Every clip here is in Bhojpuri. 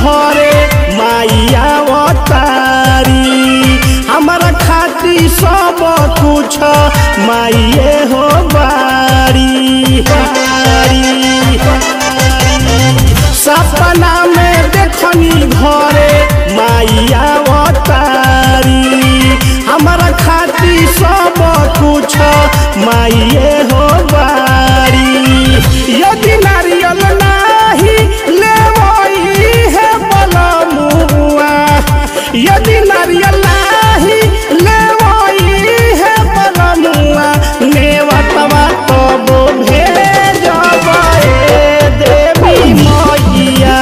घरे माइया अवतारी हमारा खातिर सब कुछ माइए हो बारी बारी सपना में देखनी घरे माइया अवतारी हमारा खातिर सब कुछ माइए हो बारी यदि नारियल नाही लेवई है बलमुआ यदि नारियल नाही लेवई है बलमुआ नेवतवा तब भेजब ए देवी मैया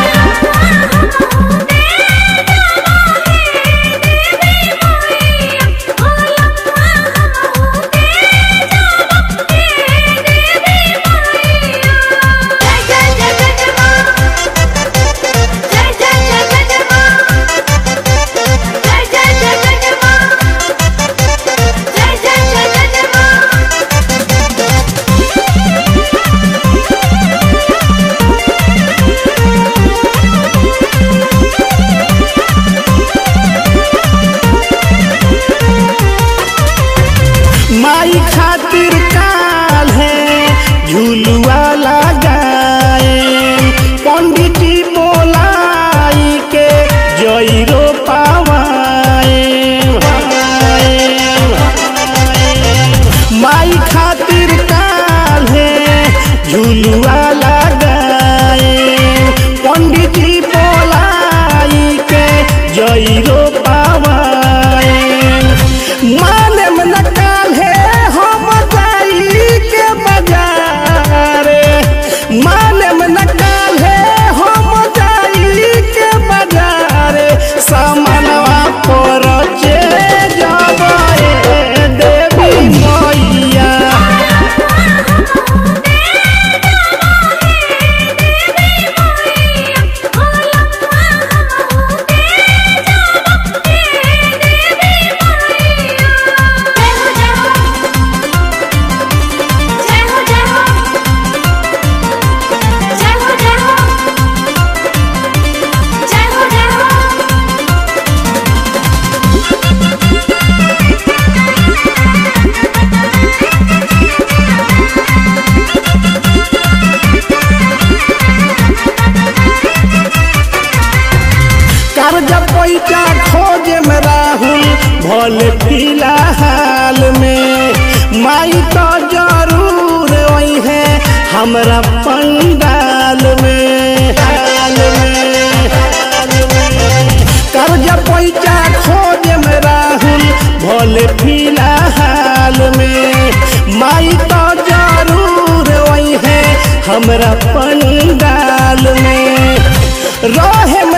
माई खातिर काल है झुलुआ लगाए पंडित जी बोलाई के जईरो पावाए माई खातिर काल है झुलुआ लगाए पंडित जी बोलाई के जईरो पावाए माने में न काल्हे हम जाई के बाजारे माने में न काल्हे हम जाई के बाजारे सामानवा पर चे जबे देवी मैया कर्जा पैसा खोजे में राहुल भले फिलहाल में माई तो जरूर वही है हमरा पंडाल में हाल में कर्जा पैसा खोजे में राहुल भले फिलहाल में माई तो जरूर वही है हमरा पंडाल में रहे